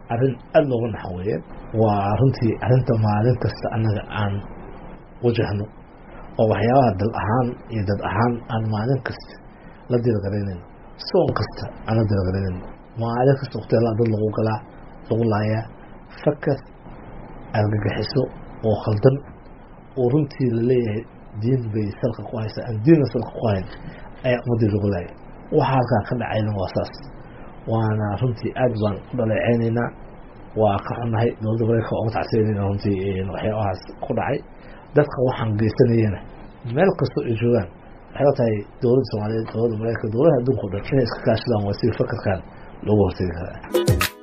arrin aada looga naxo weeye waa runtii arrinta maalin kasta annaga aan wajahno oo waxyaabaha dal ahaan iyo dad ahaan aan maalin kasta la dirgaraynayno soon kasta aan la dirgaraynayno maalin kasta waqtiala dad lagu galaa lagu laayaa fakar argagixiso oo khaldan oo runtii laleeyahay diin bay salka ku haysaa aan diinna salka ku hayn ayaa ummadii lagu laaya waxa halkaa ka dhacayna waa saas waana runtii aad baan u dhaleeceynaynaa waa ka xunnahay dowladda mareykanka oga tacsiyanayna runtii waxyaabahaas ku dhacay dadka waxaan geysanayana meel kastoo ay joogaan waxay la tahay dowladda soomaaliyeed dowladda mareykanka dowladaha adduunka o dhan inay iska kaashadaan waa si fakarkan loogu hortegi karaa